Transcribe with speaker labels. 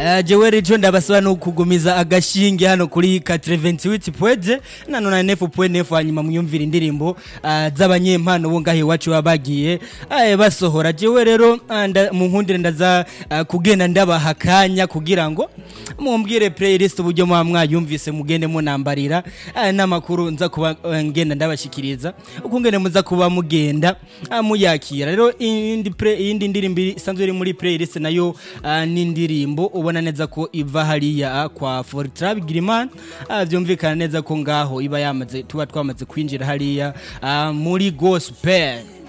Speaker 1: Uh, jewe rico ndabasaba no kugumiza agashinge hano kuri 88 pweze na 99.9 hanyuma muyumvira indirimbo uh, z'abanyempano bo ngahe iwacu baba bagiye uh, basohora jewe rero uh, nda- mu nkundire ndaza uh, kugenda ndabaha akanya kugira ngo mumbwire playlist uburyo muba mwayumvise mugende munambarira uh, n'amakuru nza kuba uh, ngenda ndabashikiriza uko ngene muza kuba mugenda uh, muyakira rero indi play- iyindi ndirimbo isanzwe iri muri playlist nayo uh, ni indirimbo ubona neza ko iva hariya uh, kwa Fortrab Giriman uh, byumvikana neza ko ngaho iba yamaze tuba twamaze kwinjira hariya uh, muri gospel